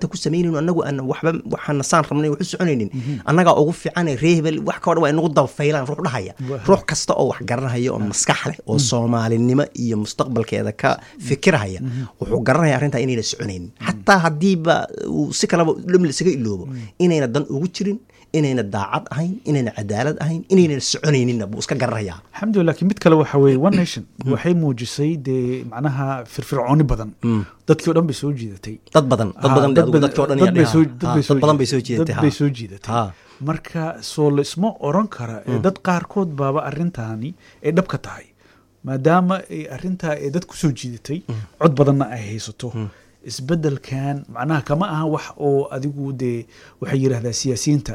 ta ku samaynayn anagu aan waxba waxaana saan rabnay wax u soconaynin annagaa ugu fiicane reehbel wax ka odhan waa inagu dabafaylaan ruux dhahaya ruux kasta oo wax garanaya oo maskax leh oo soomaalinimo iyo mustaqbalkeeda ka fikirhaya wuxuu garanaya arrintaa inayna soconaynin xataa haddiiba uu si kaleba dham isaga iloobo inayna dan ugu jirin inayna daacad ahayn inayna cadaalad ahayn inayna soconayninna buu iska garanayaa alxamdulilah lakiin mid kale waxa weeye one nation waxay muujisay dee macnaha firfircooni badan dadkii o dhan bay soo jiidatay dad badan dad badan dadkii o dhan dad bay soo dad badan bay soo jeedatay dad bay soo jiidatay Ha. marka soo laisma oran kara ee dad qaarkood baaba arrintaani ay dhab ka tahay maadaama ay arrintaa ay dad ku soo jiidatay cod badanna ay haysato isbeddelkan macnaha kama aha wax oo adigu dee waxay yidhahdaa siyaasiyiinta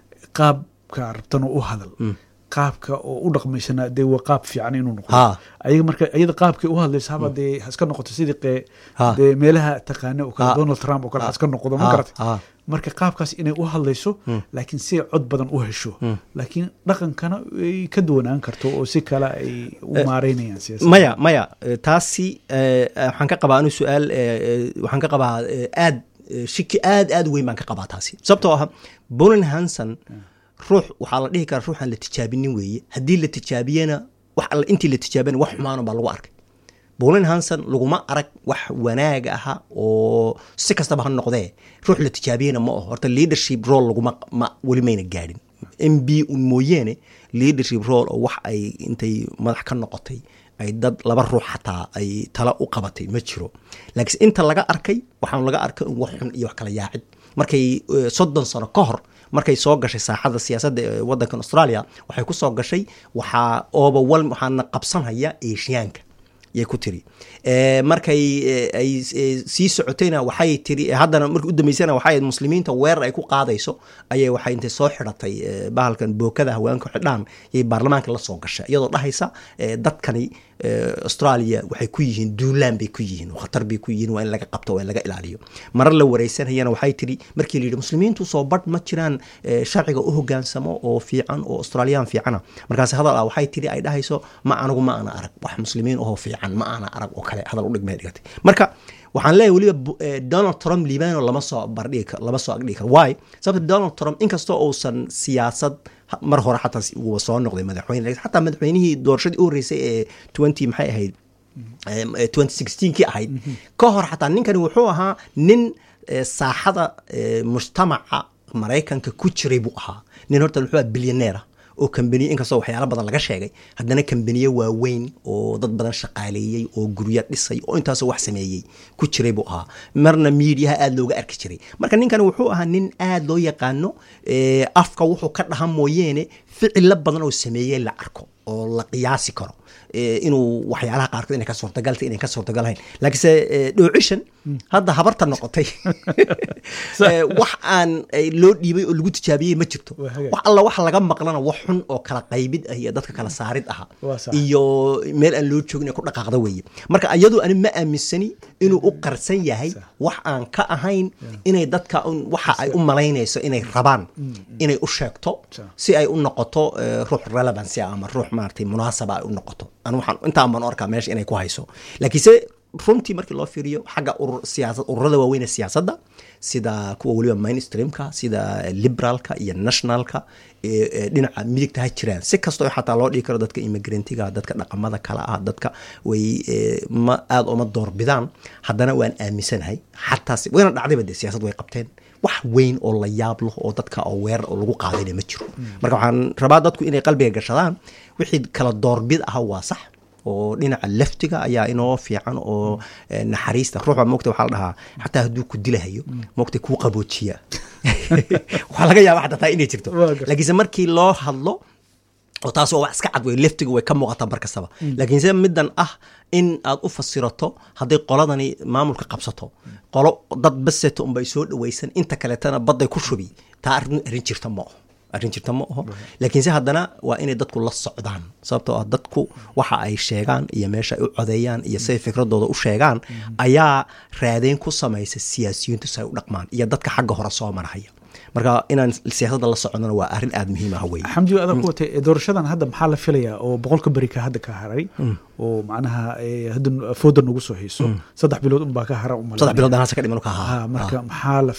qaabka rabtana u hadal qaabka oo u dhaqmaysana dee waa qaab fiican inuu noqdo Ha. ayaga marka iyada qaabkay u hadlaysa haba dee haska noqoto sidii qee Ha. dee meelaha taqaana oo kale Ha. donald trump oo kale haska noqdo ma Ha. garatay Ha. marka qaabkaas inay u hadlayso laakiin si ay cod badan u hesho laakiin dhaqankana ay ka duwanaan karto oo si kale ay u maareynayaan siyaasadda maya maya eh, taasi eh, waxaan ka qabaa anu su-aal eh, eh, waxaan ka qabaa eh, aad eh, shiki aad aad u weyn baan ka qabaa taasi sababtoo ah bolan hanson ruux waxaa la dhihi karaa ruuxaan la tijaabinin weeye haddii la tijaabiyena wax alla intii la tijaabiyana wax xumaano baa lagu arkay bolin hanson laguma arag wax wanaag aha oo si kastaba ha noqdee ruux la tijaabiyena ma aho horta leadership role laguma ma weli mayna gaadhin m b un mooyeene leadership role oo wax ay intay madax ka noqotay ay dad laba ruux xataa ay tala u qabatay ma jiro laakiin inta laga arkay waxaan laga arkay in wax xun iyo wax kala yaacid markay eh, soddon sano ka hor markay soo gashay saaxada siyaasadda ee waddankan australia waxay ku soo gashay waxaa overwhelm waxaana qabsanhaya eeshiyaanka yay ku tiri Eh, markay eh, ay eh, sii socotayna waxay tiri eh, haddana markii u dambeysana waxay ahayd muslimiinta weerar ay ku qaadayso ayay waxay intay soo xidhatay eh, bahalkan bookada haweenka xidhaan yay baarlamaanka la soo gashay iyadoo dhahaysa eh, dadkani eh, australia waxay ku yihiin duulaan bay ku yihiin oo khatar bay ku yihiin waa in laga qabto waa in laga ilaaliyo marar la wareysanayana waxay tiri markii la yidhi muslimiintu soo badh ma jiraan eh, sharciga u hogaansamo oo fiican oo australiyaan fiicana markaas hadal ah waxay tiri ay dhahayso ma anigu ma ana arag wax muslimiin oo fiican ma ana arag oo kale hadal u dhigmay dhigatay marka waxaan leeyahay weliba bu- eh, donald trump liibano lama soo bardhigi karo lama soo agdhigi karo why sababta donald trump inkastoo uusan siyaasad ha- mar hore xataa si- uu soo noqday madaxweyne laakiin xataa madaxweynihii doorashadii u horreysay ee twenty maxay ahayd em, eh, 2016kii ahayd ka hor xataa ninkani wuxuu ahaa nin eh, saaxada eh, mujtamaca maraykanka ku jiray buu ahaa nin horta wuxuu ahaa bilyaneera oo kambaniye inkastoo waxyaalo badan laga sheegay haddana kambaniye waaweyn oo dad badan shaqaaleeyey oo guryo dhisay oo intaasoo wax sameeyey ku jiray buu ahaa marna miidiyaha aada looga arki jiray marka ninkani wuxuu ahaa nin aada loo yaqaano eh, afka wuxuu ka dhaha mooyeene ficilo badan oo sameeyey la arko oo la qiyaasi karo eh, inuu waxyaalaha qaarkood inay ka suurtagaltay inay ka suurtagalhayn laakiinse eh, dhoocishan hadda habarta noqotay eh, wax aan eh, loo dhiibay oo lagu tijaabiyey ma jirto Waa hagaag. wax alla waxa laga maqlana wax xun oo kala qaybid ah iyo dadka kala saarid aha Waa sax. iyo meel aan loo joogin ee ku dhaqaaqda weeye marka iyadu ani ma aaminsani inuu u qarsan yahay wax aan ka ahayn inay dadka un- waxa ay u malaynayso inay rabaan inay u sheegto Sax. si ay u noqoto eh, ruux relevancy ah ama ruux maaragtay munaasaba ay u noqoto anu waxaan intaan baan u arkaa meesha inay ku hayso laakiinse runtii markii loo fiiriyo xagga urur siyaasad ururada waaweyn ee siyaasadda sida kuwa weliba mainstreamka sida liberalka iyo nationalka ee ee dhinaca midigta ha jiraan si kastoo xataa loo dhigi karo dadka immigrantga dadka dhaqamada kale ah dadka way ee, ma aada uma doorbidaan haddana waan aaminsanahay xataa si- wayna dhacdayba dee siyaasad way qabteen wax weyn oo la yaab leh oo dadka oo weerar oo lagu qaadayna ma jiro marka waxaan rabaa dadku inay qalbiga gashadaan wixii kala doorbid ah waa sax oo dhinaca laftiga ayaa inoo fiican oo eh, naxariista ruux baa moogta waxaa la dhahaa xataa hadduu ku dilahayo moogta kuu qaboojiya waxaa laga yaaba xataa taa inay jirto Waa gar- laakiinse markii loo hadlo oo taas waa wax iska cad wey leftiga way ka muuqataa bar kastaba laakiinse middan ah in aad u fasirato hadday qoladani maamulka qabsato qolo dad baseto unbay soo dhawaysan inta kaleetana badday ku shubi taa arrin arrin jirta ma aho arrin jirta ma aho laakiinse haddana waa inay dadku la socdaan sababtoo ah dadku waxa ay sheegaan iyo meesha ay u codeeyaan iyo siday fikradooda u sheegaan ayaa raadeyn ku samaysa siyaasiyiintu si ay u dhaqmaan iyo dadka xagga hore soo marhaya marka inaan siyaasadda la soconnona waa arrin aada muhiim ah wey xamdi adaa ku watay ee doorashadan hadda maxaa la filayaa oo boqolka beri ka hadda ka haray oo macnaha ee, hadda fooda nagu soo hayso saddex bilood unbaa ka hara saddex bilood aan hasa ka dhiman ka ha ahaa marka maxaa la